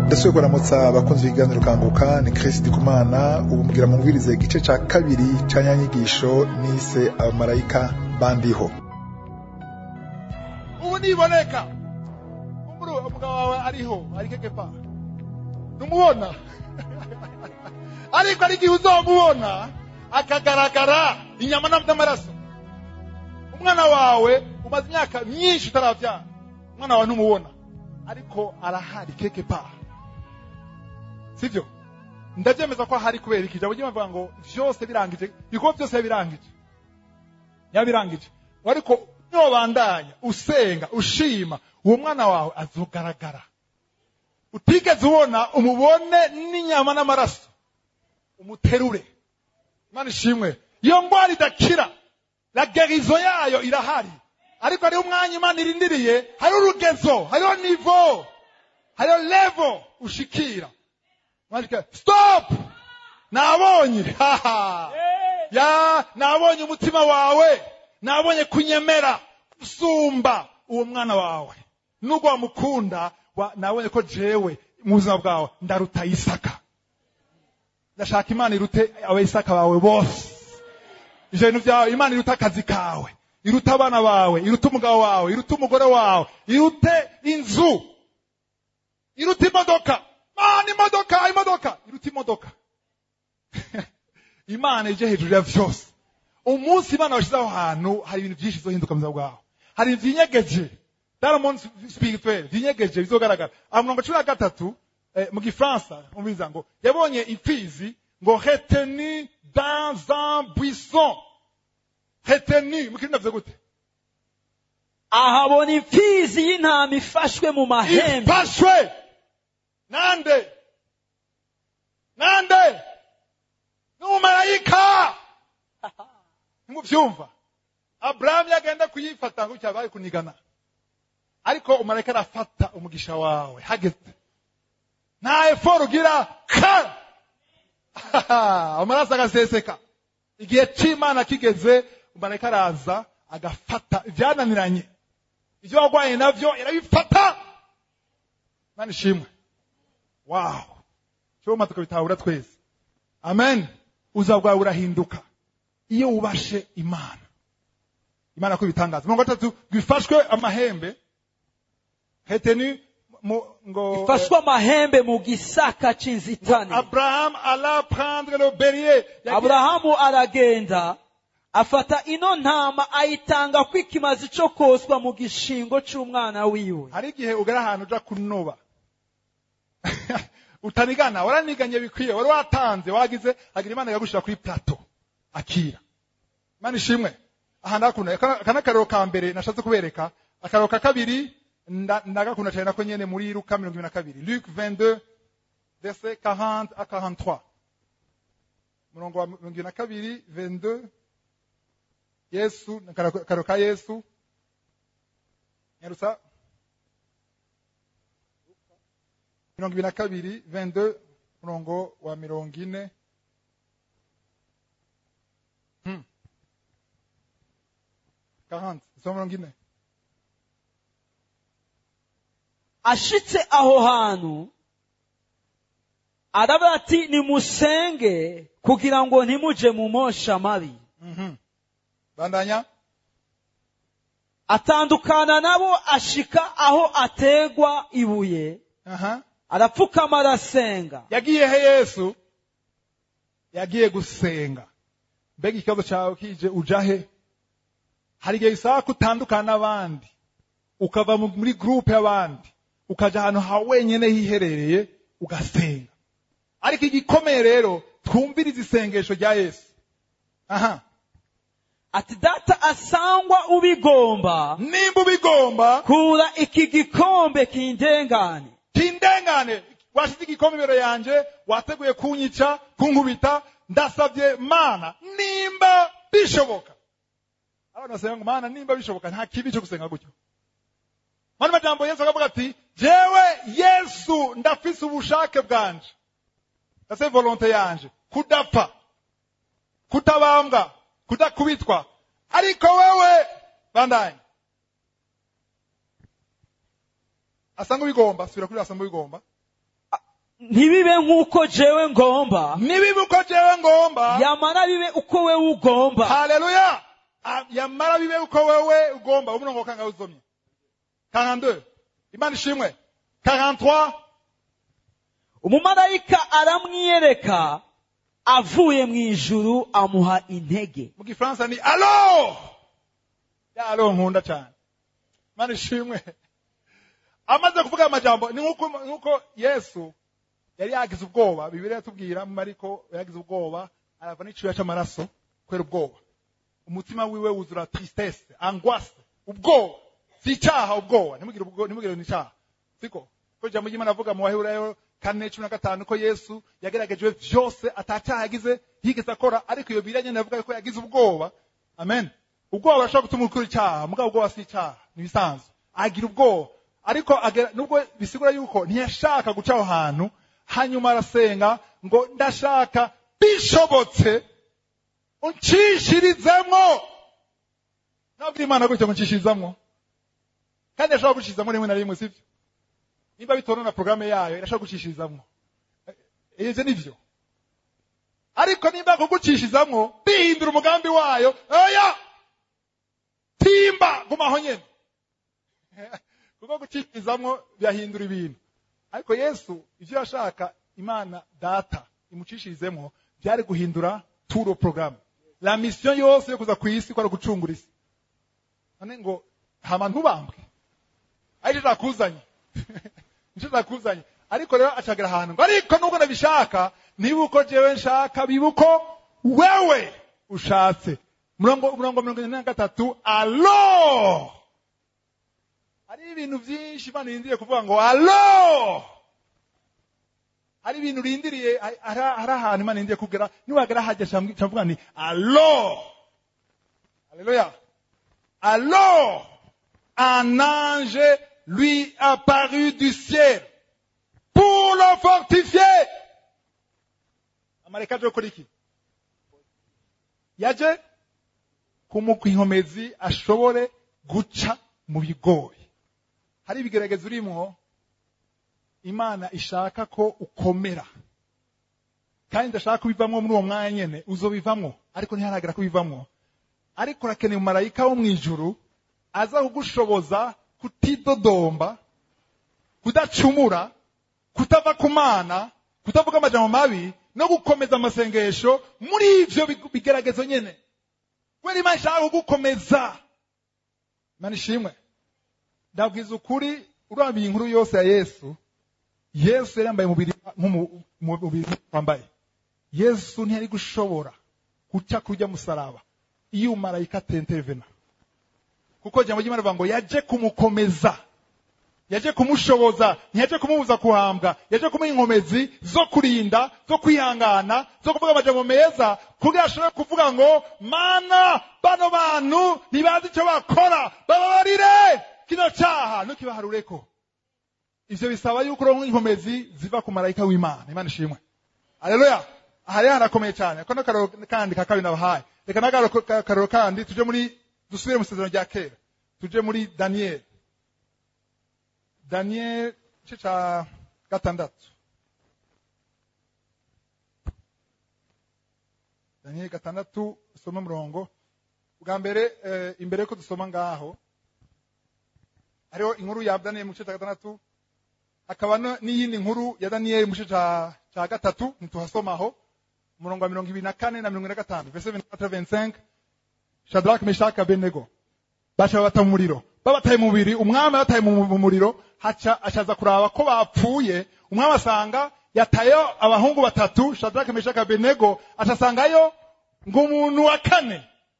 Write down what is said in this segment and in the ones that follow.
ndasubiye kuramutsa abakunzi b'ibiganiro kanguka ni Chris Ndikumana ubu mugira mumvirize igice ca kabiri ca nyanyigisho nise abamarayika bandiho ubu niboneka umuru umugabo wawe ariho ari kekepa numubona ariko ari igihe uzomubona akagaragara inyama n'amaraso umwana wawe umaze imyaka myinshi utaravyara umwana wawe ntumubona ariko arahari kekepa sivyo ndavyemeza ko ahari kubera iki ijambo ry'imana ngo vyose birangije ibikorwa byose yabirangije yabirangije ariko nobandanya usenga ushima uwo mwana wawe azogaragara utigeze ubona umubone n'inyama n'amaraso umuterure imana ishimwe iyo ngwara idakira la gerizo yayo irahari ariko hariho umwanya imana irindiriye hariho urugezo hariho nivo hariho levo ushikira mwandika stop nabonye haha ya nabonye umutima wawe nabonye kunyemera usumba uwo mwana wawe nubwo wamukunda wa, nabonye ko jewe mu buzima bwawe ndaruta isaka ndashaka imana irute abayisaka bawe bose ivyo bintu vyawe imana iruta akazi kawe iruta abana bawe iruta umugabo wawe iruta umugore wawe irute inzu iruta imodoka mana imodoka imodoka iruta imodoka imana ije hejuru ya vyose umunsi imana washize aho hantu hari ibintu vyinshi bizohinduka mu buzima bwawe hari ibintu vyinyegeje daramon spirituel vyinyegeje bizogaragara aha murongo cumi na gatatu eh, mu gifaransa umviriza ngo yabonye imfizi ngo retenu dans un buisson retenu mu kirundi navuze gute ahabona imfizi y'intama ifashwe mu mahembe ifashwe nande nande n'umumarayika ntimuvyumva aburahamu yagenda kuyifata ngo cyabaye kunigana ariko umumarayika arafata umugisha wawe hageze nta eforo ugira ka amaraso agaseseka igihe c'imana kigeze umumarayika araza agafata ibyananiranye ibyo warwaye navyo irabifata mana ishimwe wawu cyoma tukabitahura twese amen ubuzima bwawe burahinduka iyo wubashe imana imana ko ibitangaza mirongo gatatu bwifashwe amahembe heteni mu, ngo ifashwe amahembe mu gisaka c'inzitane abraham alla prendre le bélier Yagiye- aburahamu aragenda afata ino ntama ayitanga ko ikimazi co koswa mu gishingo c'umwana wiwe hari igihe ugera ahantu uja kunoba utanigana waraniganye bikwiye wari watanze wagize agira imana ikagushira kuri plato akira imana ishimwe aha ndakunda aka aka ni akarero ka mbere nashatse kubereka akarero ka kabiri nda- ndagakunda cyane nako nyene muri luka mirongo ibiri na kabiri luke 22 verset 40 à 43 murongo wa mirongo ibiri na kabiri 22 yesu akarero akarero ka yesu nyarutsa mirongo ibiri na kabiri 22 murongo wa mirongo ine Hmm. 40 soma mirongo ine ashitse aho hantu aravuga ati nimusenge kugira ngo ntimuje mu mosha mabi Mhm. bandanya atandukana nabo ashika aho ategwa ibuye aha arapfukama arasenga yagiye he yesu yagiye gusenga mbega ikibazo cyawe kije uja he hari igihe bisaba ko utandukana n'abandi ukava mu- muri gurupe y'abandi ukaja ahantu ha wenyene hiherereye ugasenga ariko igikomeye rero twumvirize isengesho rya yesu aha ati data asangwa ubigomba nimba ubigomba kura iki gikombe kindengane kindengane washize igikombe imbere yanje wateguye kunyica kunkubita ndasabye mana nimba bishoboka abana basenga ngo mana nimba bishoboka nta kibi cyo gusenga gutyo mani majambo yesu akavuga ati jewe yesu ndafise ubushake bwanje ndase volonte yanje kudapfa kutabambwa kudakubitwa ariko wewe bandanye asanga ubigomba subira kuri asanga ubigomba ntibibe nk'uko jewe ngomba nibiba uko jewe ngomba yamara bibe uko wewe ugomba haleluya Ah, yamara bibe uko wewe ugomba umurongo wa kangahe uzomye 42 imana ishimwe 43 umumarayika aramwiyereka avuye mu ijuru amuha intege mu gifaransa ni alo ya alo nkunda cyane imana ishimwe amaze kuvuga aya majambo ni nk'uko nk'uko yesu yari yagize ubwoba bibiri yatubwira mu mariko yagize ubwoba arava n'icyuya cy'amaraso kubera ubwoba umutima wiwe wuzura tristesse angoisse ubwoba si icyaha ubwoba ntimugire ubwo ntimugire ni icyaha siko ko ijambo ry'imana avuga mu baheburayo kane cumi na gatanu ko yesu yageragejwe vyose atacyaha yagize yigeze akora ariko iyo biriya nyene avuga ko yagize ubwoba amen ubwoba burashobora gutuma ukora icyaha mugabo ubwoba si icyaha ni ibisanzwe agira ubwoba ariko agera- nubwo bisigura yuko ntiyashaka guca aho hantu hanyuma arasenga ngo ndashaka bishobotse unshishirizemwo nabwira imana gutyo ngo unshishirizamwo kandi yashobora gucishirizamwo rimwe na rimwe sibyo nimba bitonona porogaramu yayo irashobora gucishirizamwo Eh, ivyo nivyo ariko nimba kugucishirizamwo bihindura umugambi wayo oya timba gumaho nyene kuko gucishirizamwo birahindura ibintu ariko yesu ivyo yashaka imana data imucishirizemwo byari guhindura turo porogaramu la mission yose yo kuza ku isi kwari gucungura isi none ngo hama ntubambwe aricyo zakuzanye nicyo zakuzanye ariko rero acagera ahantu ngo ariko nubwo nabishaka niba uko jewe nshaka biba uko wewe ushatse murongo murongo mirongo ine na gatatu alo hari ibintu byinshi imana irindiriye kuvuga ngo alo hari ibintu urindiriye hari hari ahantu imana irindiriye kugera niwagera hajya camvuga ni alo Alléluia. Alors, un ange lui apparut du ciel pour le fortifier. amareka aje gukora iki yaje kumuha inkomezi ashobore guca mu bigoyi hari ibigeragezo urimwo imana ishaka ko ukomera kandi ndashaka kubivamwo muri uwo mwanya nyene uzobivamwo ariko ntiharagera kubivamwo ariko urakeneye umumarayika wo mu ijuru aza kugushoboza kutidodomba kudacumura kutava ku mana kutavuga amajambo mabi no gukomeza amasengesho muri ivyo big- bigeragezo nyene kubera imana ishaka kugukomeza imana ishimwe ndabwiza ukuri urambiye inkuru yose ya yesu yesu yari yambaye umubiri nk'umu- umubiri wambaye yesu ntiyari gushobora guca kurya musaraba iyo umarayika atenterevena kuko ijambo ry'imana rivuga ngo yaje kumukomeza yaje kumushoboza ntiyaje kumubuza kuhambwa yaje kumuha inkomezi zo kurinda zo kwihangana zo kuvuga amajambo meza kugira ashobore kuvuga ngo mana bano bantu ntibazi icyo bakora bababarire kino cyaha ntukibaharureko ivyo bisaba yuko uronka inkomezi ziva ku marayika w'imana imana ishimwe aleluya aha rero harakomeye cyane ako n'akaroro kandi ka kabiri nabahaye reka n'akaroro kandi tuje muri dusubire mu isezerano rya kera tuje muri daniyeli daniyeli igice ca gatandatu daniyeli gatandatu usoma umurongo bwa mbere eh, imbere yuko dusoma ngaho hariho inkuru ya daniyeli mu gice cya gatandatu hakaba no- n'iyindi nkuru ya daniyeli mu gice ca ca gatatu ntituhasomaho umurongo wa mirongo ibiri na kane na mirongo ine na gatanu verse 24 25 shadrach meshach abednego baca babata mu muriro babataye mu mubiri umwami abataye mu mu muriro haca ashaza kuraba ko bapfuye umwami asanga yatayo abahungu batatu shadrach meshach abednego acasangayo ngo umuntu wa kane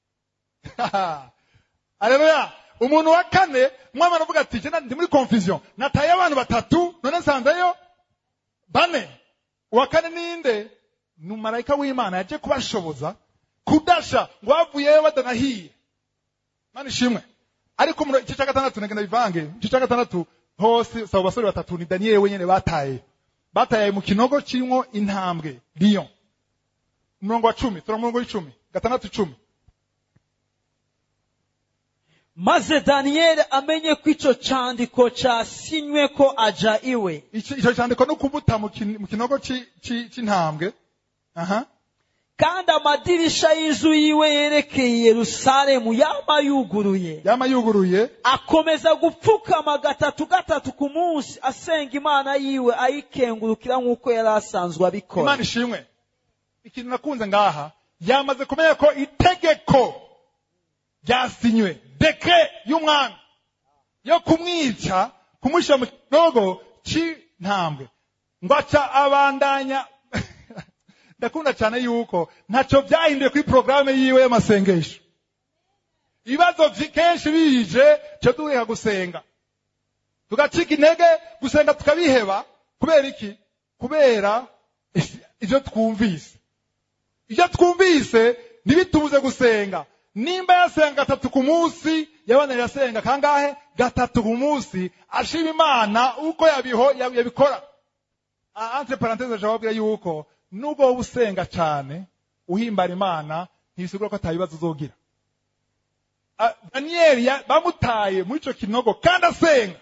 aleluya umuntu wa kane umwami aravuga ati "Je na- ndi muri confusion nataye abantu batatu none nsanzeyo bane uwa kane ninde ni umumarayika w'imana yaje kubashoboza kudasha ngo bavuyeyo badanahiye mana ishimwe ariko mu igice cya gatandatu nagenda bivange igice cya gatandatu hose saba basore batatu ni daniyeli wenyine bataye bataye mu kinogo kirimo intambwe lion umurongo wa cumi tura murongo w'icumi gatandatu icumi maze daniyeli amenye ko icyo cyandiko cyasinywe ko aja iwe icyo icyo cyandiko no kumuta mu kin- mu kinogo ci- ci- c'intambwe aha kandi amadirisha y'inzu yiwe yerekeye yerusalemu yama yuguruye yama yuguruye akomeza gupfukama gatatu gatatu ku munsi asenga imana yiwe ayikengurukira nk'uko yari asanzwe abikora imana ishimwe ikintu nakunze ngaha yamaze kumenya ko itegeko ryasinywe dekre y'umwami yo kumwica kumushyira mu kinogo c'intambwe ngo aca abandanya ndakunda cyane yuko ntacyo byahinduye kuri porogaramu yiwe y'amasengesho ibibazo vyi- kenshi bije cyo duheka gusenga tugacika intege gusenga tukabiheba kubera iki kubera ibyo twumvise ibyo twumvise ntibitubuze gusenga nimba yasenga gatatu ku munsi yabanira yasenga kangahe gatatu ku munsi ashima imana uko yabiho yabikora Ah, entre parenthese jababwira yuko nubwo wowe usenga cyane uhimbara imana ntibisigura ko atabibazo uzogira Ah, daniyeli ya- bamutaye muri ico kinogo kandi asenga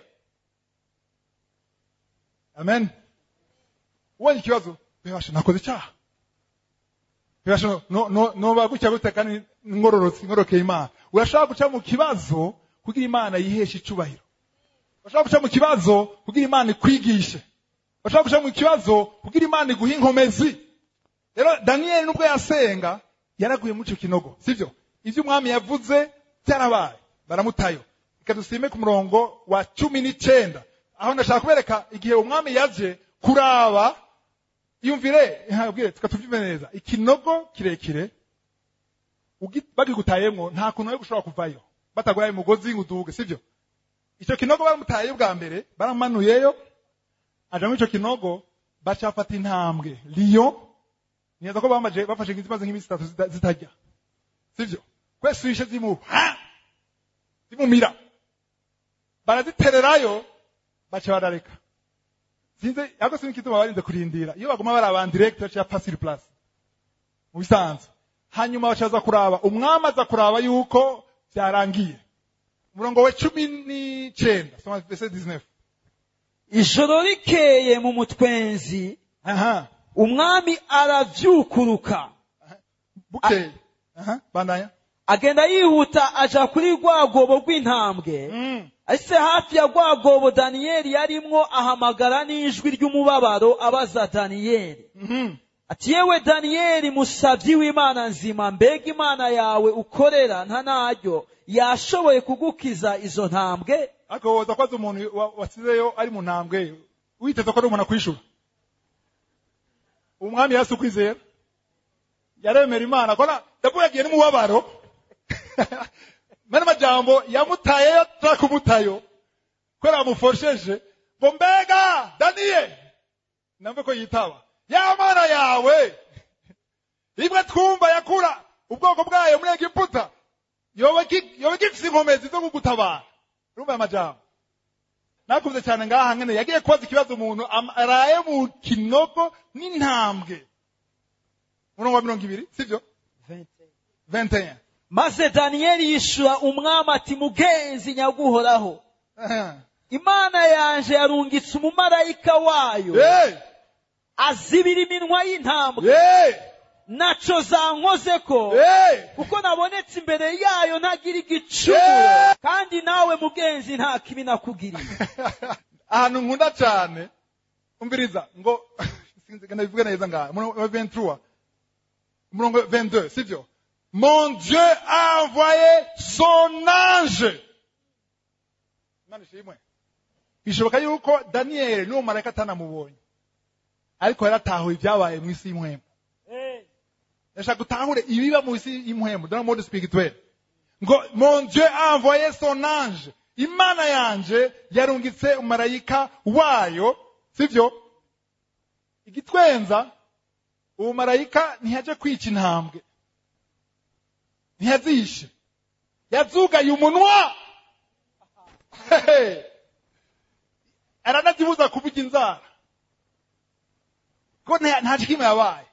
amen ubonye ikibazo bebasha nakoze icyaha bebasha no- no- no- noba gutya gute kandi ngororotse ngorokeye imana urashobora guca mu kibazo kugira imana yiheshe icubahiro urashobora guca mu kibazo kugira imana ikwigishe urashobora guca mu kibazo kugira imana iguhe inkomezi rero daniyeli nubwo yasenga yaraguye muri icyo kinogo sibyo ibyo umwami yavuze byarabaye baramutayo reka dusime ku murongo wa cumi n'icenda aho ndashaka kubereka igihe umwami yaje kuraba yumvire ntabwire tukatubyume neza ikinogo kirekire ugi- bagigutayemwo nta kuntu wari gushobora kuvayo bataguhaye umugozi ngo uduge sibyo icyo kinogo baramutayeyo bwa mbere baramanuyeyo aja muri ico kinogo baca bafata intambwe liyo neza ko bamaje bafashe nk'izimaze nk'iminsi itatu zita- zitarya sivyo kwese wishe zimu ha zimumira barazitererayo baca barareka sinzi ariko sinzi igituma barinze kurindira iyo baguma bari abantu direct baca pa sur place mu bisanzwe hanyuma baca baza kuraba umwami aza kuraba yuko byarangiye umurongo we cumi n'icenda soma verset 19 ijoro rikeye mu mutwenzi aha umwami aravyukuruka bukeye aha bandanya agenda yihuta aja kuri rwa rwobo rw'intambwe mm. ese hafi ya rwa rwobo daniyeli yarimwo ahamagara n'ijwi ry'umubabaro abaza daniyeli mhm ati yewe daniyeli musavyi w'imana nzima mbega imana yawe ukorera nta naryo yashoboye kugukiza izo ntambwe ariko woza kwaza umuntu wa- wasizeyo ari mu ntambwe witeze ko ari umuntu akwishura umwami yasi ukwizera yaremera imana kona ndavuga yagiye n'umubabaro mene majambo yamutayeyo atari kumutayo kubera bamufosheje ngo mbega daniyeli namve ko yitaba ya mana yawe imwe twumva yakura ubwoko bwayo muri egiputa yoba gi- yoba gifise inkomezi zo kugutabara urumva aya majambo nakunze cyane ngaha ngene yagiye kubaza ikibazo umuntu am- araye mu kinogo n'intambwe murongo wa mirongo ibiri sivyo 21 maze daniyeli yishura umwami ati mugenzi nyaguhoraho Aha. imana yanje yarungitse umumarayika wayo Hey! azibira iminwa y'intambwe Hey! naco zankozeko Hey! kuko nabonetse imbere yayo ntagira igicumuro Yeah! kandi nawe mugenzi nta kibi nakugiriye ahantu nkunda cyane umviriza ngo sinzi gana bivuga neza ngaha umurongo wa 23 umurongo wa 22 sivyo mon dieu a envoyé son ange imana ishimwe bishoboka yuko daniyeli n'uwo marayika atanamubonye ariko yaratahuye ibyabaye mu isi y'imwembe ndashaka gutahure ibiba mu isi y'imwembe dans le monde spirituel ngo mon dieu a envoyé son ange imana yanje yarungitse umarayika wayo sivyo igitwenza uwo marayika ntiyaje kwica intambwe ntiyazishe yazugaye umunwa Hehe. aranazibuza kuvuga inzara ko nta nta kimwe yabaye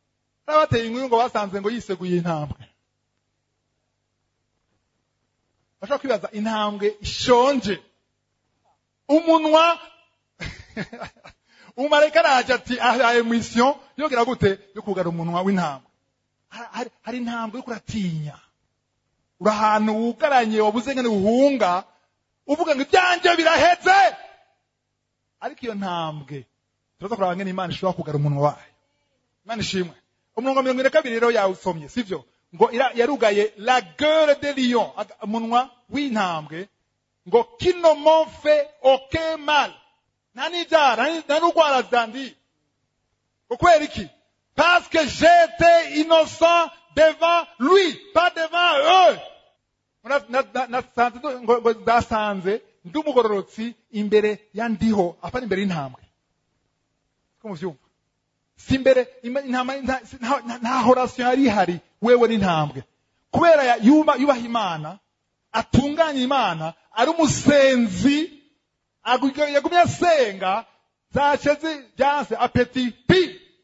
n'abateye inkuru ngo basanze ngo yiseguye intambwe bashobora kwibaza intambwe ishonje umunwa umumarayika araje ati ahaye mission yogera gute yo kugara umunwa w'intambwe Hari- hari- hari intambwe yo kuratinya uri ahantu wugaranye wabuze ngene uhunga uvuga ngo ibyanjye biraheze ariko iyo ntambwe turaza kuraba ngene imana ishobora kugara umunwa wayo imana ishimwe umurongo wa mirongo ine na kabiri rero yawusomye sivyo ngo ira- yarugaye la gueule de lion aga- umunwa w'intambwe ngo kino monfe oke mal nta n'ibyaha nta ni- nta n'urwara zandi ngo kubera iki parce que j'étais innocent devant lui pas devant eux Na- na- na- nasanze ndu- ngo ngo ndasanze ndi umugororotsi imbere ya ndiho apana imbere y'intambwe ko muvyumva si imbere ima- intama nta- si- nta nta- nta horasiyo yari ihari wewe n'intambwe kubera ya- yuba- yubaha imana atunganya imana ari umusenzi agu- yagumye asenga zace zi- byanse apeti pi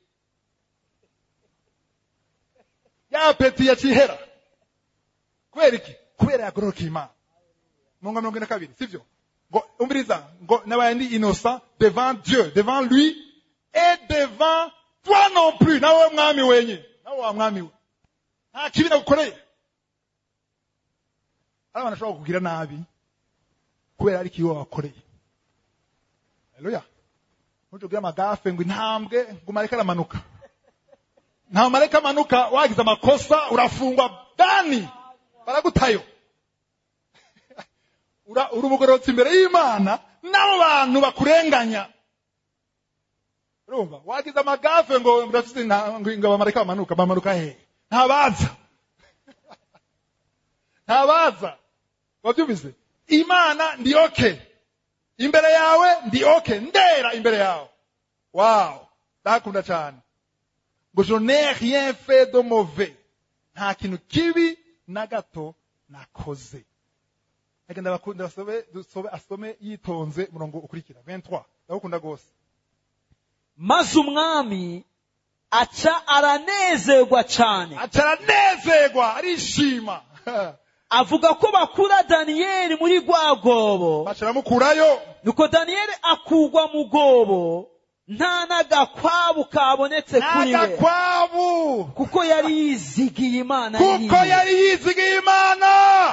ya apeti yakihera kubera iki kubera yagororoka imana mungo mirongo ine na kabiri sivyo ngo umviriza ngo nabaye ndi innocent devant dieu devant lui et devant toi non plus nawe mwami wenye nawe wa mwami we nta kibi nagukoreye hari abantu bashobora kukugira nabi kubera ari ikibi wabakoreye haleluya ntujye ugira amagafe ngo intambwe ngo umareke aramanuka nta marayika amanuka wagize amakosa urafungwa dani baragutayo Ura- uri umugororotsi imbere y'imana n'abo bantu bakurenganya urumva wagize amagafe ngo ndafite nta- ngo ngo abamarayika bamanuka bamanuka hehe ntabaza ntabaza wabyumvise imana ndi oke imbere yawe ndi oke ndera imbere yawe wow ndakunda cyane ngo je n'ai rien fait de mauvais nta kintu kibi na gato nakoze reka ndabakunda basobe dusobe asome yitonze umurongo ukurikira 23 ndagukunda rwose maze umwami aca aranezerwa cyane acaranezerwa arishima avuga ko bakura daniyeli muri rwa rwobo bacaramukurayo nuko daniyeli akugwa mu rwobo nta n'agakwabu kabonetse kuri we n'agakwabu kuko yari yizigiye imana kuko yiwe. yari yizigiye imana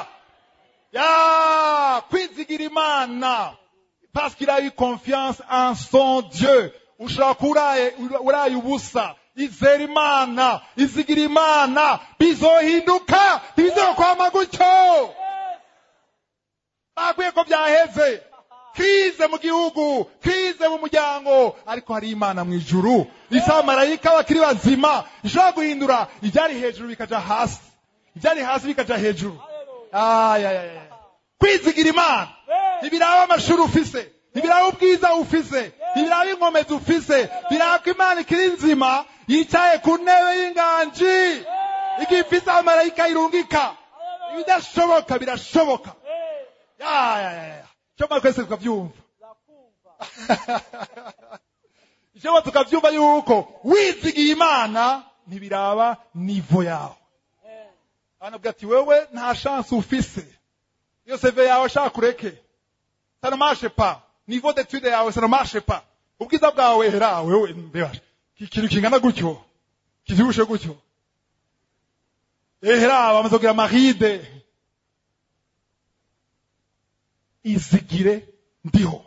ya kwizigira imana parce qu'il a eu confiance en son dieu ushobora kuba uraye uraye ubusa izera imana izigira imana bizohinduka ntibizokwama gutyo bakwiye ko byaheze krize mu gihugu krize mu muryango ariko hari imana mu ijuru isa marayika bakiri bazima ishobora guhindura ibyari hejuru bikaja hasi ibyari hasi bikaja hejuru Ay, ay, ay, ay. kwizigira imana ntibiraba amashuri ufise ntibiraba ubwiza ufise ntibiraba inkomezi ufise biraba ko imana ikiri nzima yicaye ku ntebe y'inganji igihe ifise abamarayika irungika ibidashoboka birashoboka ya ya ya ya cyoma twese tukabyumva icyoma tukabyumva yuko wizigiye imana ntibiraba nivo yawe anabwira ati wewe nta chance ufise iyo seve yawe ashaka kureke ça ne marche pas niveau d'étude yawe ça ne marche pas ubwiza bwawe hera wewe mbeba ikintu kingana gutyo kivyibushe gutyo ehera bamaze kugira maride izigire ndiho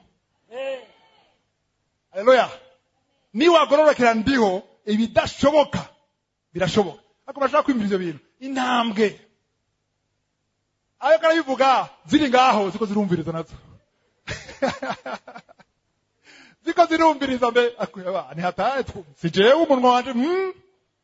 haleluya niwagororokera ndiho ibidashoboka birashoboka ariko bashaka kwimira ivyo bintu intambwe ayo karabivuga ziri ngaho ziko zirumviriza nazo ziko zirumviriza mbe akweba ni hataye si jewe umunwa wanje mm.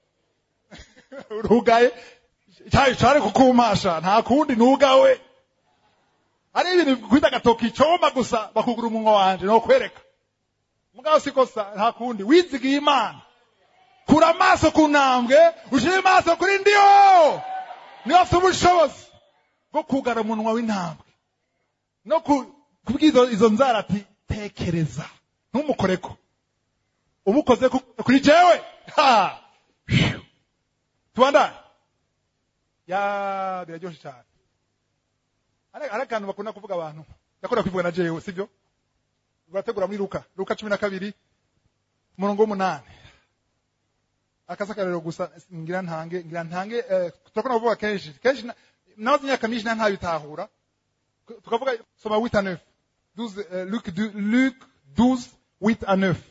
urugaye cyari cyari kukumasha nta kundi nugawe ari ibintu kwita agatoki coma gusa bakugura umunwa wanje no kwereka mugabo sikosa nta kundi wizigiye imana kura amaso ku ntambwe ushyire amaso kuri ndiho niyo afite ubushobozi bwo kugara umunwa w'intambwe no ku- kubwira izo- izo nzara ati tekereza ntumukoreko umukoze ku- kuri jewe Ha! Phew! tubandane ya biraryoshe cyane hari hari akantu bakunda kuvuga abantu ndakunda kwivuga na jewe sibyo urategura muri luka luka cumi na kabiri umurongo w'umunani akasakariro gusa ngira ntange ngira ntange eh, turakunda kuvuga kenshi kenshi na- nabaze imyaka myinshi nta ntabitahura tukavuga soma 8 à 9 12 euh, Luc 2 Luc 12 8 à 9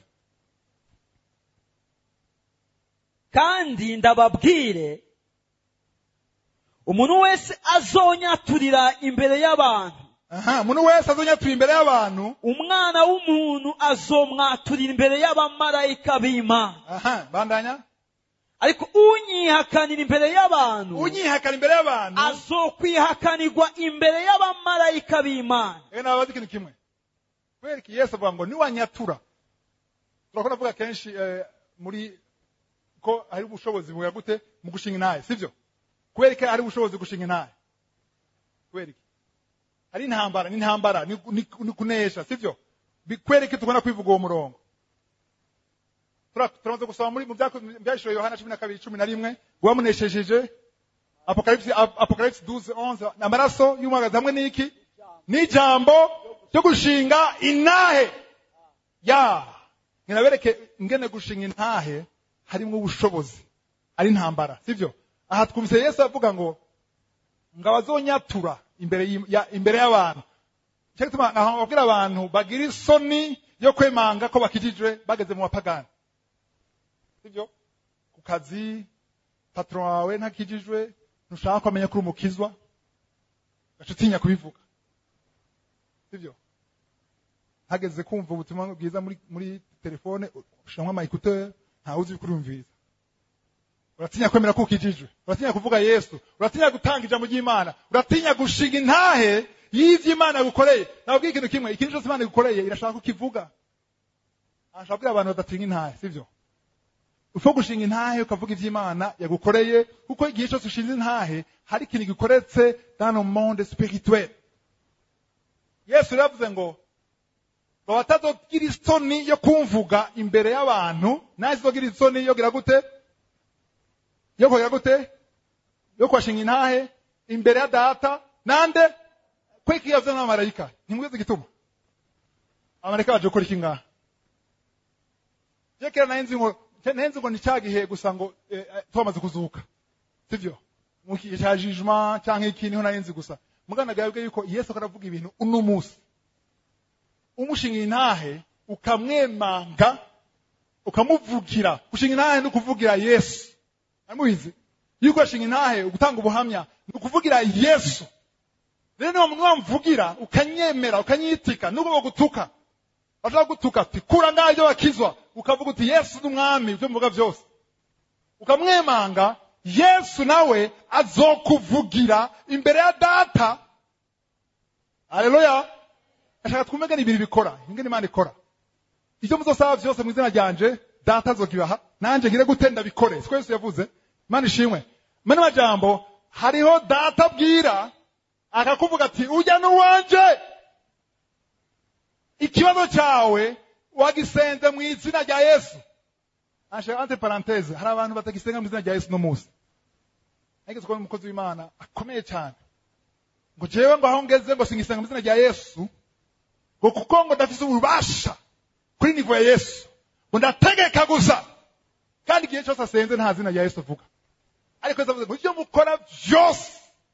kandi ndababwire umuntu wese azonyaturira imbere y'abantu aha umuntu wese azonyatuye imbere y'abantu umwana w'umuntu azomwaturira imbere y'abamarayika b'imana aha bandanya ariko unyihakanira imbere y'abantu unyihakana imbere y'abantu azokwihakanirwa imbere y'abamarayika b'imana rero nababaza ikintu kimwe kubera iki yesu avuga ngo niwanyatura turakunda kuvuga kenshi eh, muri ko hari ubushobozi buya gute mu gushinga intahe sibyo kubera iki hari ubushobozi bwo gushinga intahe kubera iki hari intambara n'intambara ni, ni, ni kunesha sibyo Bi- kubera iki tugomba kwivuga uwo murongo Tura- turamaze gusoma muri mu byaku- byahishuriwe yohana cumi na kabiri cumi na rimwe uwamuneshejeje apocalypse Ap- apocalypse 12 11 amaraso y'umwagazi hamwe n'iki n'ijambo ryo gushinga intahe ya nkinabereke ingene gushinga intahe harimo ubushobozi ari intambara sibyo aha twumvise yesu avuga ngo ngo abazonyatura imbere y'im- ya- imbere y'abantu cyo gituma aho babwira abantu bagira isoni yo kwemanga ko bakijijwe bageze mu bapagani sibyo ku kazi patron wawe ntakijijwe ntushaka kumenya ko uri umukizwa gaca utinya kubivuga sibyo hageze kumva ubutumwa bwiza muri muri telefone ushiramwo amayikuteur ntawe uzi kurumviriza uratinya kwemera ko ukijijwe uratinya kuvuga yesu uratinya gutanga ijambo ry'imana uratinya gushinga intahe y'ivyo imana yagukoreye nababwiye ikintu kimwe ikintu cyose imana igukoreye irashaka ko ukivuga ashaka kubwira abantu badatinya intahe sibyo upfa gushinga intahe ukavuga ivy'imana yagukoreye kuko igihe cyose ushinze intahe hari ikintu gikoretse dans le monde spirituel yesu rero yavuze ngo ngo batazogira isoni yo kumvuga imbere y'abantu nawe zizogira isoni yo gira gute yo kugira gute yo kubashinga intahe imbere ya data nande kweki yavuze n'abamarayika ntimwize igituma abamarayika baje gukora iki ngaha je kera nahenze ngo nahenze ngo ni cya gihe gusa ngo eh, eh, twamaze kuzuka sivyo mu gihe cya jugement canke iki niho nahenze gusa mugana gabwe yuko yesu akaravuga ibintu uno munsi umushinga intahe ukamwemanga ukamuvugira gushinga intahe ni ukuvugira yesu amubizi yuko ashinga intahe gutanga ubuhamya ni ukuvugira yesu rero niba muntu wamvugira ukanyemera ukanyitika nubwo bagutuka bashaka gutuka ati kura ngaho ibyo bakizwa ukavuga uti yesu ni umwami ibyo mvuga byose ukamwemanga yesu nawe azokuvugira imbere ya data haleluya ashaka twumve ngene ibintu bikora ingene imana ikora ivyo muzosaba vyose mu izina ryanje data azokibaha nanje ngire gute ndabikore siko yesu yavuze imana ishimwe mane majambo hariho data abwira akakuvuga ati ujya n'uwanje ikibazo cyawe wagisenze mu izina rya yesu anshe ante parenthese hari abantu batagisenga mu izina rya yesu no munsi nageze kubona umukozi w'imana akomeye cyane ngo jewe ngo aho ngeze ngo singisenga mu izina rya yesu ngo kuko ngo ndafise ububasha kuri nivo ya yesu ngo ndategeka gusa kandi igihe cyose asenze nta zina rya yesu avuga ariko yesu avuze ngo ibyo mukora byose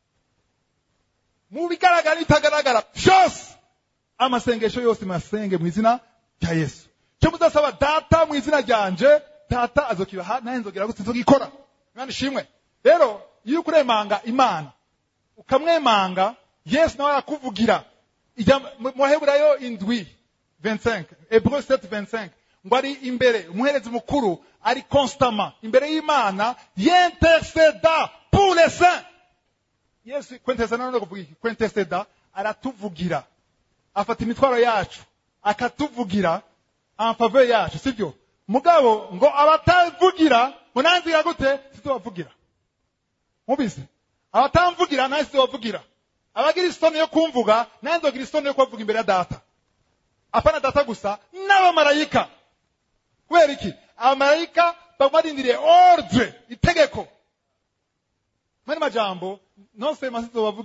mu bigaragara n'ibitagaragara byose amasengesho yose masenge mu izina rya yesu cyo muzasaba data mu izina ryanje data azokibaha naye nzogera gute nzogikora imana ishimwe rero iyo ukuremanga imana ukamwemanga yesu nawe arakuvugira Ijambo- mu mu baheburayo indwi 25 hebreu 7 25 ngo ari imbere umuherezi mukuru ari constamment imbere y'imana yinterceda pour les saints yesu kwenteseda none kuvuga iki kwenteseda aratuvugira afata imitwaro yacu akatuvugira en faveur yacu sibyo mugabo ngo abatavugira ngo nanziga gute sizobavugira mubizi abatamvugira nawe sizobavugira abagira isoni yo kumvuga nawe nzogira isoni yo kubavuga imbere ya data apana data gusa n'abamarayika kubera iki abamarayika baba barindiriye ordre itegeko mwene majambo non seulement sizobavugira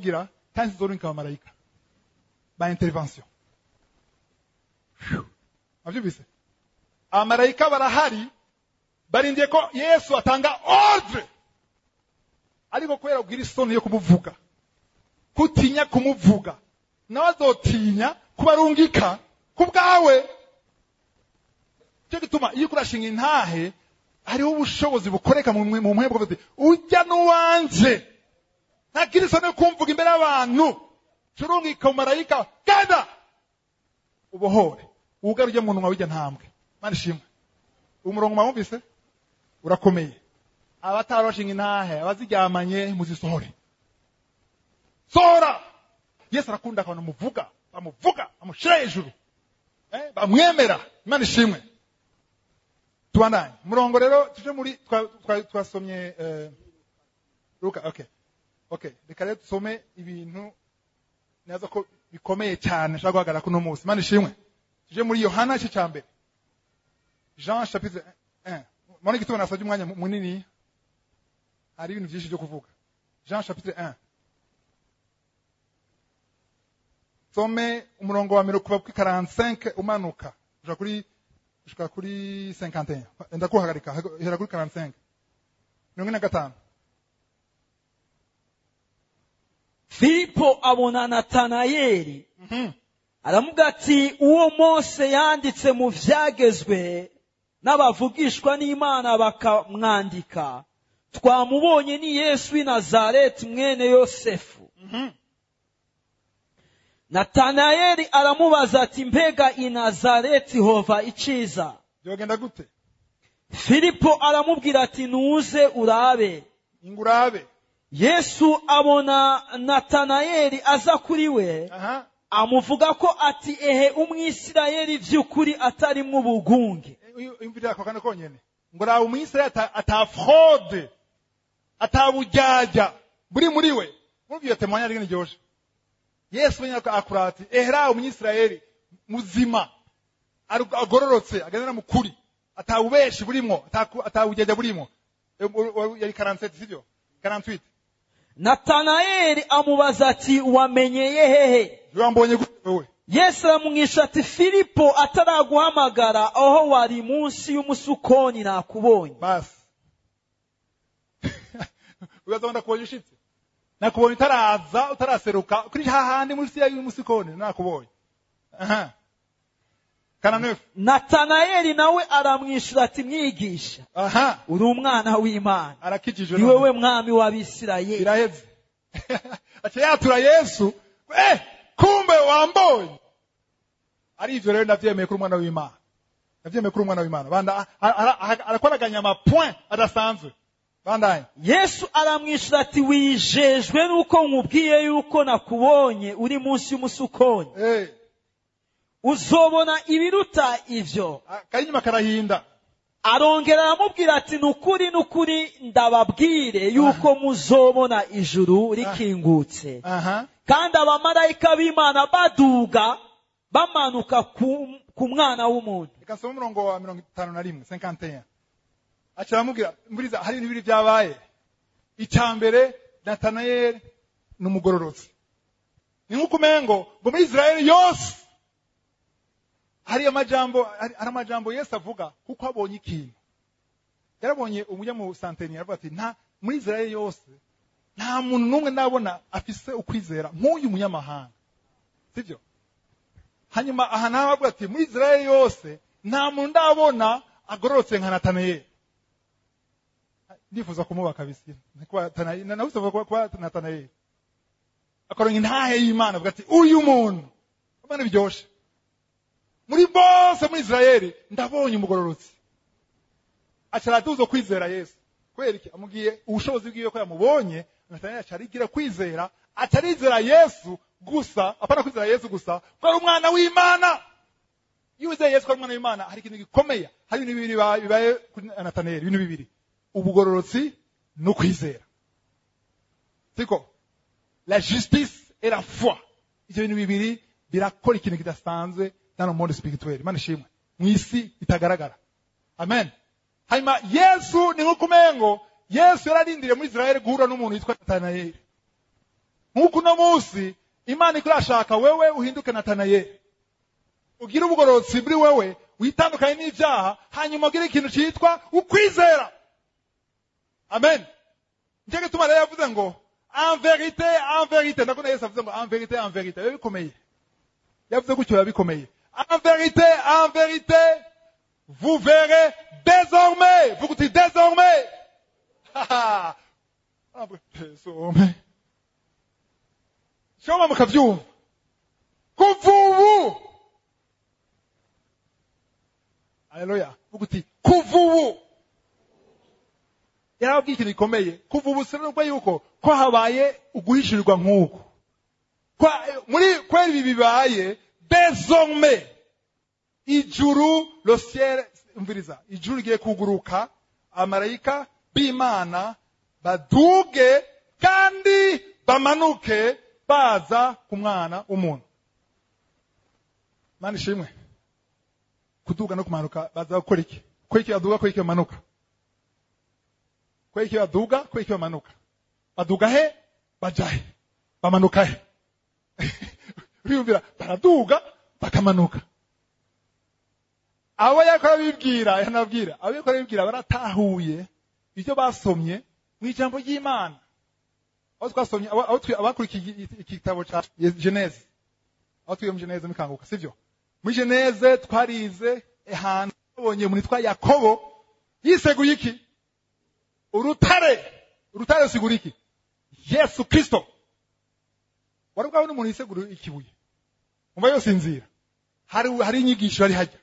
kandi sizorungika abamarayika ba intervention Phew. avyumvise abamarayika barahari barindiye ko yesu atanga ordre ariko kubera ubwira isoni yo kumuvuga kutinya kumuvuga nawe azotinya kubarungika ku bwawe cyo gituma iyo kurashinga intahe hariho ubushobozi bukoreka mu mu mpwebwe buti ujya n'uwanje ntagira isoni yo kumvuga imbere y'abantu curungika marayika genda ubohore wugare ujya mu nwa w'ijya ntambwe mana ishimwe umurongo mwawumvise urakomeye abatarashinga intahe abaziryamanye muzisohore sohora yesu arakunda abantu muvuga bamuvuga bamushyira hejuru eh, bamwemera imana ishimwe tubandanye umurongo rero tuje muri twa- twa- twasomye eh, luka okay okay reka rero dusome ibintu neza ko bikomeye cyane nshaka guhagarara kuno munsi imana ishimwe tuje muri yohana igice cya mbere jean chapitre 1 mubona igituma nasabye umwanya mu- munini hari ibintu byinshi byo kuvuga jean chapitre 1 some umurongo wa mbere kuva kuri 45 umanuka uja kuri ushika kuri 51 enda kuhagarika hera kuri 45 mirongo ine na gatanu filipo abona natanayeli Mhm. aravuga ati uwo mose yanditse mu vyagezwe n'abavugishwa n'imana bakamwandika twamubonye ni yesu w'i nazareti mwene yosefu Mhm. natanayeli aramubaza ati mbega i nazareti hova iciza byogenda gute filipo aramubwira ati nuze urabe ingurabe yesu abona natanayeli aza kuri we aha amuvuga ko ati ehe umwisirayeli vy'ukuri atarimwo ubugunge imvira ako kane konyene ngo rawe umwisirayeli ata, ata fraude ata bujyajya buri muri we murumva iyo temanya ari ryoshe yesu wenyine akura ati ehe rawe umwisirayeli muzima aru- agororotse agendera mu kuri ata bubeshi burimwo ata- ata bujyajya burimwo E, u- u- yari 47 sivyo 48 natanayeli amubaza ati wamenyeye hehe wambonye gute wewe yesu aramwisha ati filipo ataraguhamagara aho wari munsi y'umusukoni nakubonye basi ubaza ndakubonye ushitse nakubonye utaraza utaraseruka kuri hahandi munsi y'umusikoni nakubonye aha kana nefu natanayeli nawe aramwishyura ati mwigisha aha uri umwana w'imana arakijijwe ni none. wowe mwami w'abisirayeli biraheze aca yatura yesu eh kumbe wambonye ari ivyo rero ndavyemeye kuri umwana w'imana ndavyemeye kuri umwana w'imana banda a- a- a- arakoraganya amapoint adasanzwe bandanye yesu aramwishyura ati wijejwe nuko nkubwiye yuko nakubonye uri munsi y'umusukoni eh uzobona ibiruta ivyo karinyuma karahinda arongera aramubwira ati nukuri nukuri ndababwire yuko muzobona ijuru rikingutse aha kandi abamarayika b'imana baduga bamanuka ku, ku mwana w'umuntu reka nsome umurongo wa mirongo itanu na rimwe 51 aca aramubwira mburiza hari ibintu bibiri byabaye icya mbere natanayeli ni umugororotsi ni nk'uko umengo ngo muri israeli yose hari amajambo hari hari amajambo yesu avuga kuko abonye ikintu yarabonye umujya mu santeni aravuga ati nta muri israeli yose nta muntu n'umwe ndabona afise ukwizera nk'uyu munyamahanga sibyo hanyuma aha nawe avuga ati muri israeli yose nta muntu ndabona agororotse nka natanayeli ndifuza kumuba kabisa kuba Natanayeli- na- nabuze kuba kuba natanayeli akaronka intahe y'imana avuga ati uyu muntu abana biryoshe muri bose muri israeli ndabonye umugororotsi aca aratuza kwizera yesu kubera iki amubwiye ubushobozi bwiwe ko yamubonye natanayeli aca arigira kwizera aca arizera yesu gusa apana kwizera yesu gusa ko ari umwana w'imana iyo wizeye yesu ko ari umwana w'imana hari ikintu gikomeye hari ibintu bibiri biba- bibaye kuri natanayeli ibintu bibiri ubugororotsi no kwizera siko la justice et la foi ivyo bintu bibiri birakora ikintu kidasanzwe dans le monde spirituel imana ishimwe mu isi itagaragara amen hanyuma yesu ni nk'uko umengo yesu yararindiriye muri israeli guhura n'umuntu witwa natanayeli nk'uko uno munsi imana ikurashaka wewe uhinduke natanayeli ugire ubugororotsi muri wewe witandukanye n'ibyaha hanyuma ugire ikintu cyitwa ukwizera amen nicyo gituma rero yavuze ngo en verite en verite ndakunda yesu avuze ngo en verite en verite biba bikomeye yavuze gutyo biba bikomeye en verite en verite vous verrez désormais vuga uti désormais Haha. Ah, désormais shoma mukavyumva kuva ubu haleluya vuga uti kuva ubu yarababwiye ikintu gikomeye kuva ubu sinubwo yuko ko habaye uguhishirirwa nk'uku Kwa- muri kweli ibi bibaye désormais ijuru le ciel umviriza ijuru rigiye kuguruka amarayika b'imana baduge kandi bamanuke baza ku mwana w'umuntu mana ishimwe kuduga no kumanuka baza gukora iki kora iki baduga kora iki bamanuka kora iki baduga kora iki bamanuka baduga he baja he bamanuka he uriyumvira baraduga bakamanuka abo yakora bibwira yanabwira abo yakora bibwira baratahuye ibyo basomye mu ijambo ry'imana aho twasomye abo- abo twi- abakurikiye iki- iki gitabo cya geneze aho twiga mu geneze mukanguka sibyo muri geneze twarize ahantu twabonye umuntu witwa yakobo yiseguye iki urutare urutare rusigura iki yesu kristo wari bwabona umuntu yisegura ikibuye umva yosinzira hari hari inyigisho yari hajya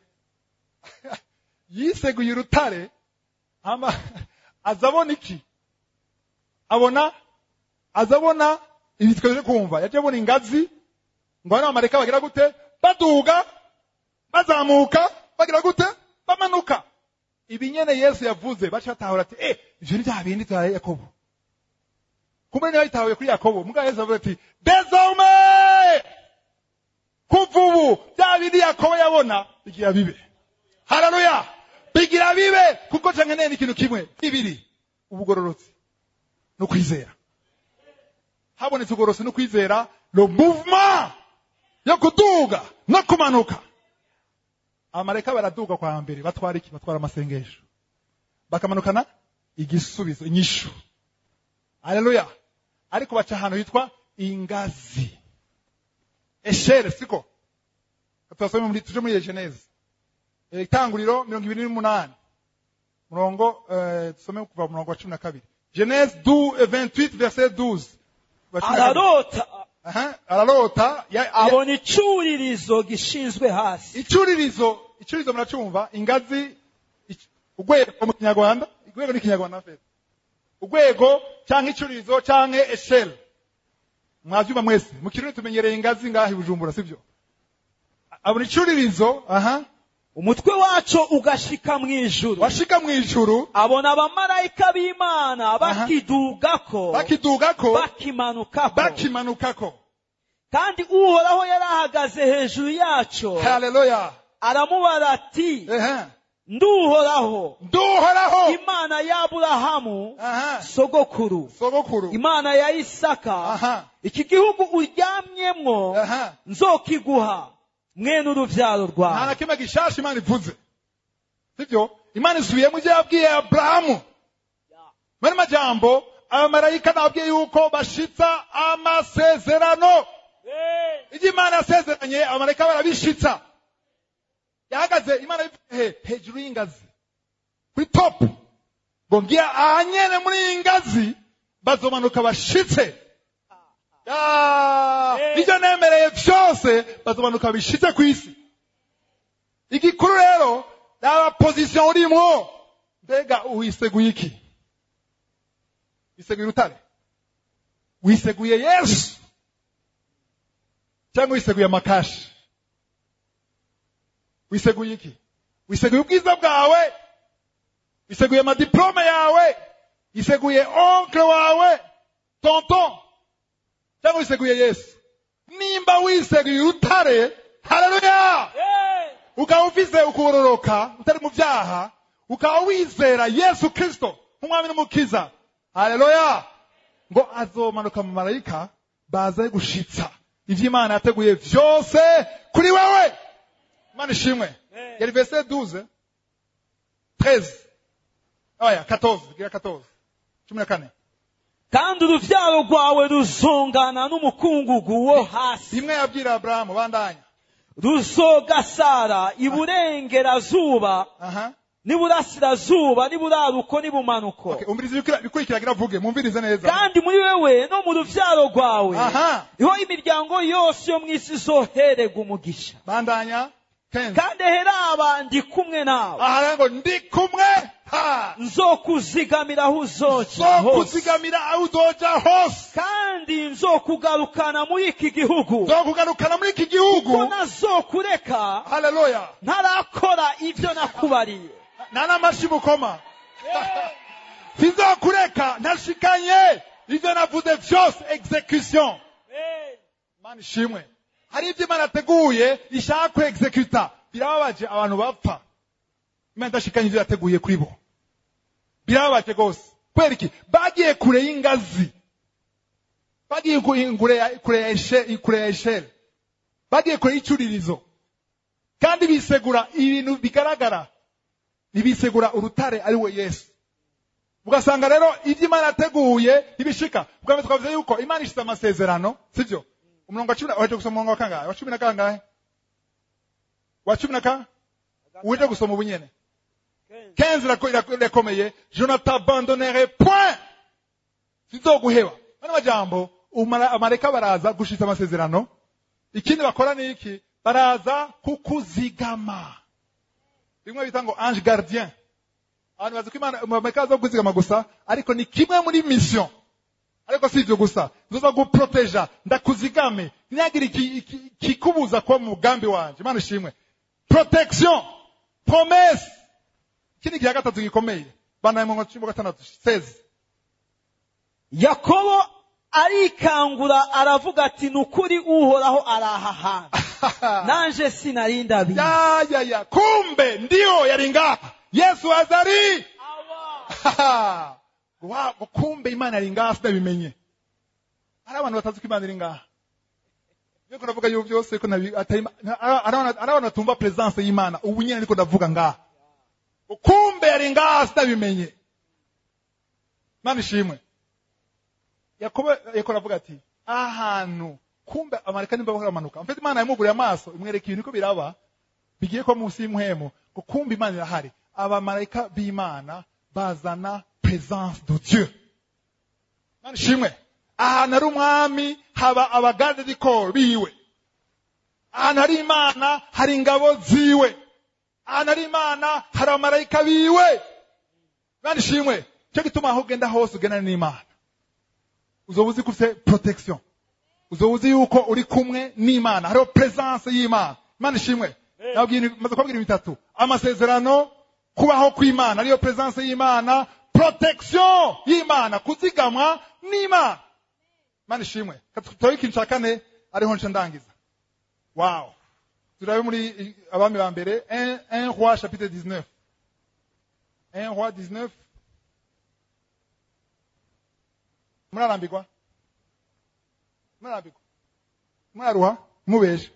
yiseguye urutare ama aza abona iki abona aza abona ibi twaje kumva yaje abona ingazi ngo hano abamarayika bagira gute baduga bazamuka bagira gute bamanuka ibi nyene yesu yavuze baca batahura ati eh ivyo ni bya bindi bya yakobo kumbe niba yitahuye kuri yakobo muga yesu avuga ati désormais kuva ubu bya bindi yakobo yabona bigira bibe haleluya bigira bibe kuko canke nene ikintu kimwe bibiri ubugororotsi no kwizera habonetse ubugororotsi no kwizera le mouvement yo kuduga no kumanuka abamarayika baraduga kwa mbere batwara iki batwara amasengesho bakamanukana igisubizo inyishu haleluya ariko baca ahantu hitwa ingazi eshere siko tubasome muri tuje muri geneze Eh, itanguriro mirongo ibiri n'umunani murongo eh, tusome kuva mu murongo wa cumi na kabiri genese 28 verset 12 Wa cumi na kabiri. ararota Aha, ararota ya- ya- abona icuririzo gishinzwe hasi icuririzo icuririzo muracumva ingazi ic- urwego mu kinyarwanda urwego ni ikinyarwanda feza urwego cyangwa icuririzo cyangwa esheri mwabyumva mwese mu kirundi tumenyereye ingazi ngaha i bujumbura sibyo abona icuririzo aha umutwe waco ugashika mu ijuru washika mu ijuru abona abamarayika b'imana bakidugako bakidugako bakimanukako bakimanukako kandi uhoraho yari ahagaze hejuru yaco haleluya aramubara ati ehe nduhoraho nduhoraho imana y'aburahamu aha sogokuru sogokuru imana ya isaka aha iki gihugu uryamyemwo aha nzokiguha mwene uruvyaro nta rwawe na kimwe gishasha imana ivuze sibyo imana isubiyemo ibyo yabwiye aburahamu muri majambo abamarayika nababwiye yuko bashitsa amasezerano ibyo imana yasezeranye abamarayika barabishitsa yahagaze imana ivuye he hejuru y'ingazi kuri top ngo ngiye ahanyene muri iyi ngazi bazomanuka bashitse Ya, ibyo nemereye byose bazomanuka bishitse ku isi igikuru rero naba position urimwo mbega wiseguye iki wiseguye urutare wiseguye yesu cyangwa wiseguye amakashi wiseguye iki wiseguye ubwiza bwawe wiseguye amadiplome yawe wiseguye onkle wawe tonton cyangwa wiseguye yesu nimba wiseguye urutare haleluya ukaba ufise ukororoka utari mu byaha ukaba wizera yesu kristo nk'umwami n'umukiza haleluya ngo azomanuka mu marayika baze gushitsa ivyo imana yateguye vyose kuri wewe imana ishimwe yari verse 12 13 oya 14 gira 14 cumi na kane kandi uruvyaro rwawe ruzongana n'umukungugu wo hasi rimwe yabwira aburahamu bandanya ruzogasara iburengerazuba aha n'iburasirazuba n'iburaruko n'ibumanuko okay umviriza ibikira- ibikurikira gira vuge mwumvirize neza kandi muri wewe no mu ruvyaro rwawe aha niho imiryango yose yo mu isi izoherega umugisha bandanya 15 kandi heraba ndi kumwe nawe aha rero ngo ndi kumwe ha nzokuzigamira aho uzoja so hose kuzigamira aho uzoja hose kandi nzokugarukana muri iki gihugu zo kugarukana muri iki ko gihugu nazokureka haleluya ntarakora ibyo nakubariye nta n'amashi mukoma sinzokureka ntashikanye ivyo navuze vyose execution mana ishimwe hari ibyo imana yateguye ishaka ku executa birababaje abantu bapfa imana idashikanye ivyo yateguye kuri bo birababaje rwose kubera iki bagiye kure y'ingazi bagiye ku- kure ya- kure ya eshe- kure ya esheri bagiye kure y'icuririzo kandi bisegura ibintu bigaragara ntibisegura urutare ari we yesu ugasanga rero ibyo imana yateguye ntibishika bwa mbere twavuze yuko imana ishize amasezerano sibyo umurongo wa cumi na waje gusoma umurongo wa kangahe wa cumi na kangahe wa cumi na ka uje gusoma ubunyene kenzi irako- irako- irakomeye je ne t'abandonnerai point sinzoguheba ano majambo umara- amareka baraza gushitsa amasezerano ikindi bakora ni iki baraza kukuzigama rimwe bita ngo ange gardien abantu bazi ko imana amareka aza kukuzigama gusa ariko ni kimwe muri mission ariko si ibyo gusa nzoza guproteja ndakuzigame ntihagire iki- iki- kikubuza kuba mu mugambi wanje imana ishimwe protection promesse ikindi gihe gatatu gikomeye banaye mu cumi gatandatu seze yakobo arikangura aravuga ati ni ukuri uhoraho araha hantu nanje sinari ndabizi ya ya ya kumbe ndio yari ngaha yesu azari wow, kumbe imana yari ngaha sinabimenye hari abantu batazi ko imana iri ngaha niko ndavuga yuko byose ko nabi atari Ima- ari ari abantu batumva presence y'imana ubu nyine niko ndavuga ngaha kumbe yari ngaha sinabimenye imana ishimwe yakobo yakobo aravuga ati ahantu kumbe amareka nimba baramanuka mfite imana yamuguriye amaso imwereka ibintu ko biraba bigiye kuba munsi y'umuhemo ngo kumbe imana irahari abamarayika b'imana bazana presence de dieu imana ishimwe ahantu hari umwami haba abagarde du corps biwe ahantu hari imana hari ingabo ziwe ahantu hari imana hari abamarayika biwe imana ishimwe cyo gituma aho ugenda hose ugendana n'imana uzoba uzi ko ufite protection uzoba uzi yuko uri kumwe n'imana hariho presence y'imana imana ishimwe nababwiye ibintu- maze kubabwira ibintu bitatu amasezerano kubaho kw'imana ariyo presence y'imana protection y'imana kuzigamwa n'imana imana ishimwe turabe ikintu cya kane ariho nce ndangiza wow turabe muri i- abami ba mbere 1 roi chapitre 19 1 roi 19 murarambirwa murarambirwa muraruha mubeje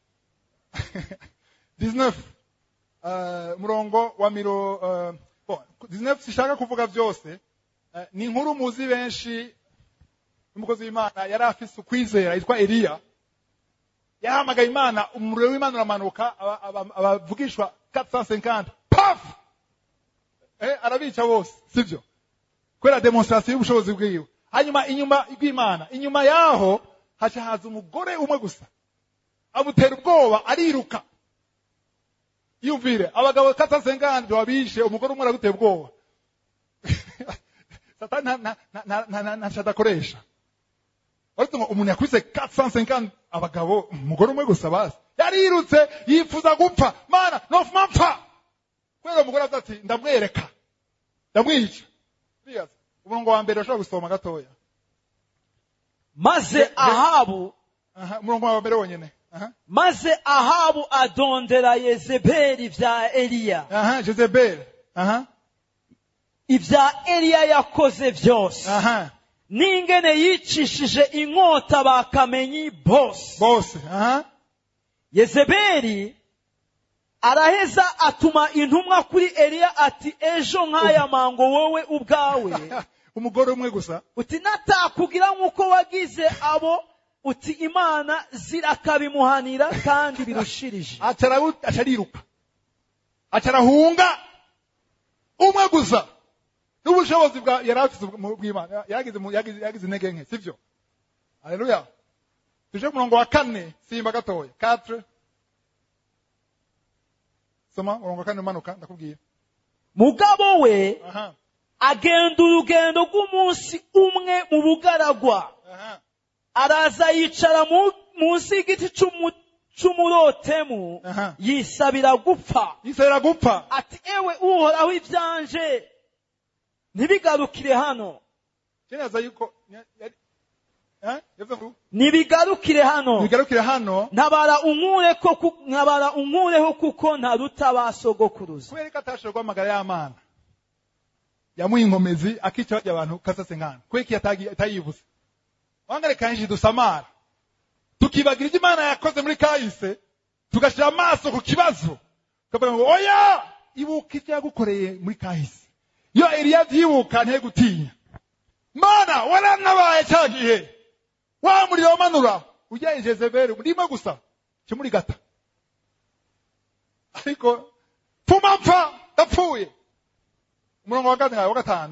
19 uh, murongo wa miro uh, bon, 19 sishaka kuvuga byose uh, ni inkuru muzi benshi n'umukozi w'imana yari afise ukwizera yitwa eliya yahamagaye imana umuriro w'imana uramanuka aba- aba- abavugishwa 450 paf eh, arabica bose sibyo kubera demonstration y'ubushobozi bwiwe hanyuma inyuma bw'imana inyuma yaho haca haza umugore umwe gusa amutera ubwoba ariruka yumvire abagabo katasenganje wabishe umugore umwe aragutera ubwoba satani nta- nta- nta- nta- nta- nta- ntacyo adakoresha ariko ngo umuntu yakubise 450 abagabo umugore umwe gusa basi yarirutse yifuza gupfa mana nofuma mpfa kubera umugore avuga ati ndamwereka ndamwica Ndibaza, umurongo wa mbere ushobora gusoma gatoya maze ahabu Aha, umurongo wa mbere wonyene aha maze ahabu adondera yezebeli bya eliya aha jezebeli aha ibya eliya yakoze byose aha n'ingene yicishije inkota bakamenyi bose bose aha yezebeli araheza atuma intumwa kuri eliya ati ejo nk'aya mango wowe ubwawe umugore umwe gusa uti natakugira nk'uko wagize abo uti imana zirakabimuhanira kandi birushirije acara acariruka acarahunga umwe gusa n'ubushobozi bwa yari afite mu- bw'imana yagize mu- yagize yagize intege nke sivyo haleluya tuje ku murongo wa kane simba gatoya quatre soma umurongo wa kane umanuka ndakubwiye mugabo we aha agenda urugendo rw'umunsi umwe mu bugaragwa aha araza yicara mu- munsi y'igiti c'umu- c'umurotemu Aha. yisabira gupfa yisabira gupfa ati ewe uhoraho ibyanje ntibigarukire hano kinaza yuko yari eh yavuze ngo ntibigarukire hano bigarukire hano ntabara unkure ko ku- ntabara unkureho kuko ntaruta ba sogokuruza kubera ko atashobora guhamagara y'amana yamuha inkomezi akica barya abantu kasase nkana kubera ko yatagi- atayibuze wangare kanji dusamara tukibagira ibyo imana yakoze muri kahise tugashyira amaso ku kibazo tukavuga ngo oya ibuka ibyo yagukoreye muri kahise iyo eliya abyibuka ntihe gutinya mana waranabaye cya gihe wa muriro wamanura ujya i jezebeli rimwe gusa kimuri gata ariko pfuma mpfa ndapfuye umurongo wa gatanu wa gatanu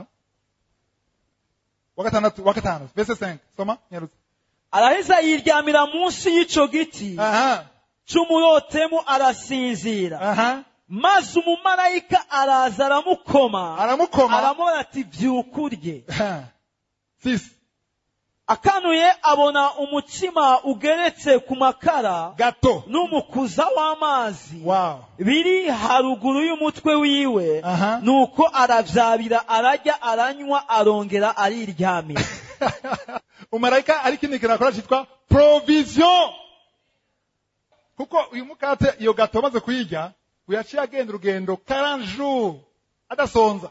wa gatandatu wa gatanu verse 5 soma nyarutse araheza yiryamira munsi y'ico giti aha c'umurotemu arasinzira aha maze umumarayika araza aramukoma aramukoma aramubona ati vyuka urye Aha. sisi akanuye abona umutsima ugeretse ku makara gato n'umukuza w'amazi wow biri haruguru y'umutwe wiwe Aha. nuko aravyabira ararya aranywa arongera ariryamira umarayika ari ikindi kintu akora cyitwa provision kuko uyu mukate iyo gato amaze kuyirya uyaciye agenda urugendo 40 jours adasonza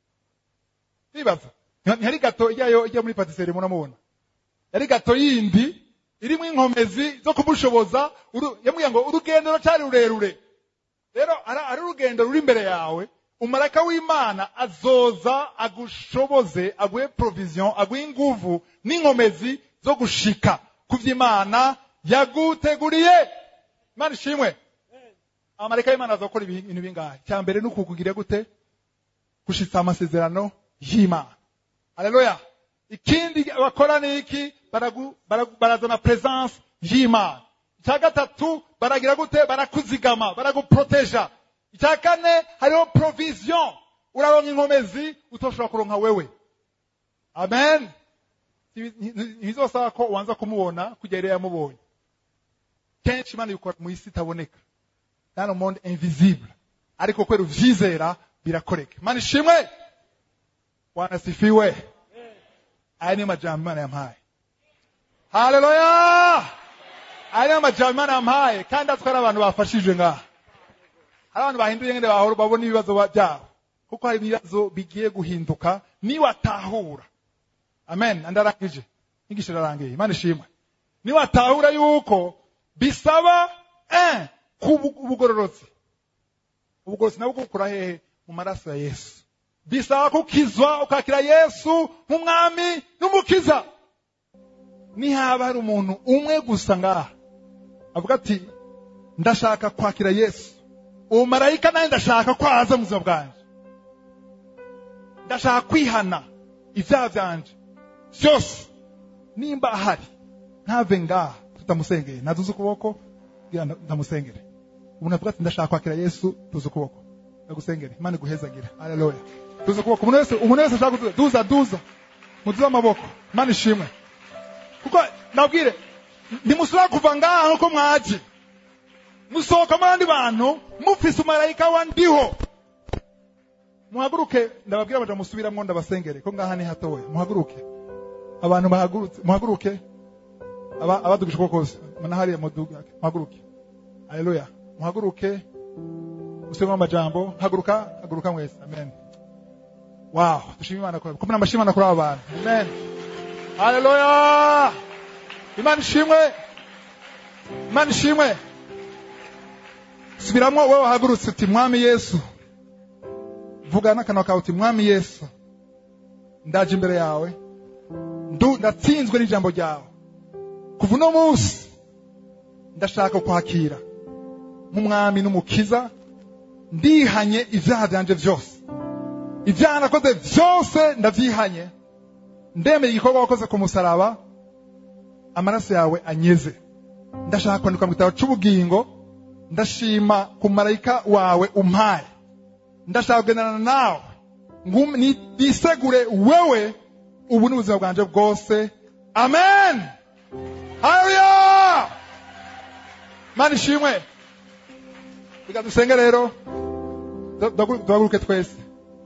nibaza Nti- ntihari gato ijyayo ijya muri patisserie muramubona yari gato yindi irimo inkomezi zo kumushoboza uru- yamubwiye ngo urugendo ruracyari rurerure rero ara- ari urugendo ruri imbere yawe umarayika w'imana azoza agushoboze aguhe provision aguhe inguvu n'inkomezi zo gushika ku vy'imana yaguteguriye imana ishimwe amarayika y'imana azakora ibi- ibintu bingahe cya mbere ni ukukugira gute gushitsa amasezerano y'imana haleluya ikindi bakora ni iki Baragu- baragu- barazana presence y'imana icya gatatu baragira gute barakuzigama baraguproteja icya kane hariho provision uraronka inkomezi utoshobora kuronka wewe amen ntibizosaba ko ubanza kumubona kugera iyo yamubonye kenshi imana ibikora mu isi itaboneka dans le monde invisible ariko kubera uvyizera birakoreka imana ishimwe wanasifiwe aya niyo majambo imana yampaye haleluya aya niyo majambo imana yampaye kandi atwara abantu bafashijwe ngaha hari abantu bahinduye ngene bahora babona ibibazo ba- byabo kuko hari ibibazo bigiye guhinduka niwatahura amen andarangije inyigisho irarangiye imana ishimwe niwatahura yuko bisaba eh, kubu- ubugororotsi ubugororotsi nabwo bukura hehe mu maraso ya yesu bisaba kukizwa ukakira yesu nk'umwami n'umukiza nihaba hari umuntu umwe gusa ngaha avuga ati ndashaka kwakira yesu uwo marayika nawe ndashaka ko aza mu buzima bwanjye ndashaka kwihana ibyaha byanje byose nimba ahari ntave ngaha tutamusengeye naduze ukuboko kugira ngo ndamusengere umuntu avuga ati ndashaka kwakira yesu tuze ukuboko ndagusengere imana iguhezagira haleluya tuze ukuboko umuntu wese umuntu wese ashaka kuduza duza duza muduze amaboko imana ishimwe kuko nabwire ntimusubira kuva ngaha nkuko mwaje musohoka mu bandi bantu mufise umarayika wa ndiho muhaguruke ndababwira baja musubiramwo ndabasengere ko ngaha ni hatoya muhaguruke abantu bahagurutse muhaguruke aba abadugije ukuboko kose mana hariya muduga muhaguruke haleluya muhaguruke musubiremo amajambo haguruka haguruka mwese amen wow dushima imana kuri kumwe amashyi imana kuri aba bantu amen haleluya imana ishimwe imana ishimwe subiramwo wowe wahagurutse uti mwami yesu vuga n'akanwa kawe uti mwami yesu ndaje imbere yawe ndu ndatsinzwe n'ijambo ryawe kuva uno munsi ndashaka kwakira nk'umwami n'umukiza ndihanye ibyaha byanje byose ibyaha nakoze byose ndabyihanye ndemeye igikorwa wakoze ku musaraba amaraso yawe anyeze ndashaka kwandikwa mu gitabo cy'ubugingo ndashima ku marayika wawe umpaye ndashaka kugendana nawe ngum- ni- nisegure wewe ubu ni ubuzima bwanje bwose amen haleluya mana ishimwe reka dusenge rero Du- duhagu- duhaguruke twese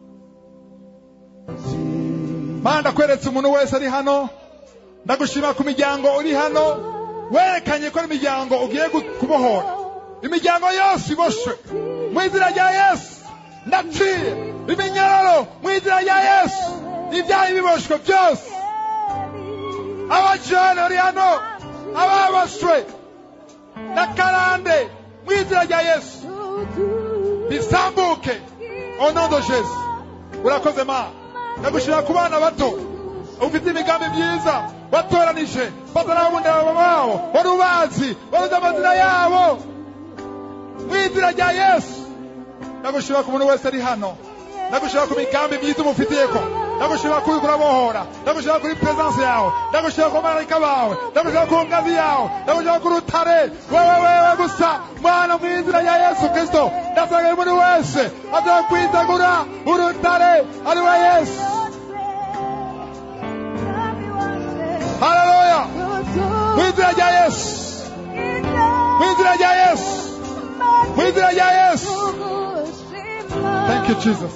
mana ndakweretse umuntu wese ari hano ndagushima ku miryango uri hano werekanye ko ari imiryango ugiye gu- kubohora imiryango yose iboshwe mu izina rya yesu ndaciye iminyororo mu izina rya yesu ibyaha biboshwe byose abajene bari hano ababoshwe na karande mu izina rya yesu bisambuke au nom de Jésus urakoze ma ndagushira ku bana bato ufite imigambi myiza watoranije batarabunda babo wari ubazi wari uzi amazina yabo mu izina rya yesu ndagushira ku muntu wese ari hano ndagushira ku migambi myiza umufitiyeko ndagushira kuri kurabohora ndagushira kuri presence yawe ndagushira ku marayika bawe ndagushira ku ngazi yawe ndagushira ku rutare wewe wewe gusa mwana mu izina rya yesu kristo ndasanga buri wese aza kwitegura urutare ari we yesu haleluya mu izina rya yesu mu izina rya yesu mu izina rya yesu thank you jesus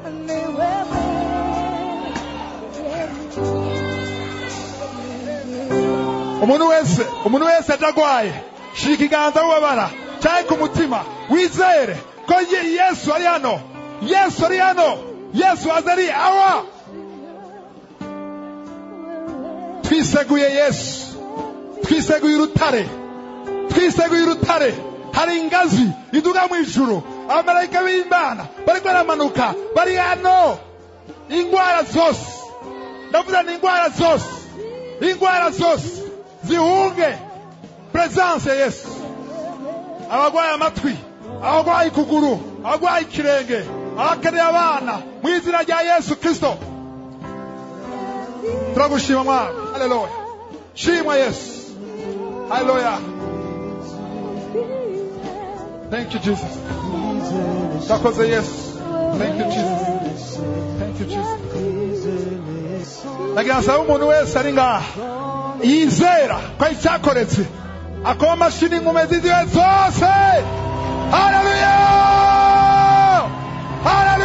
umuntu wese umuntu wese atagwaye shira ikiganza wubabara cyangwa ku mutima wizere ko Ye- yesu ari hano yesu ari hano yesu aza ari awa twiseguye yesu twiseguye urutare twiseguye urutare hari ingazi iduga mu ijuru abamarayika b'imana bariko baramanuka bari hano ingwara zose ndavuga ni ingwara zose ingwara zose zihunge presence ya yesu abagwaye amatwi abagwaye ikuguru abagwaye ikirenge abakeneye abana mu izina rya yesu kristo turagushima mwana haleluya shimwa yesu haleluya thank you jesus urakoze yesu thank you jesus thank you jesus nagira nsaba umuntu wese ari ngaha yizera ko icyakoretse akoma amashini inkume ziziwe zose haleluya haleluya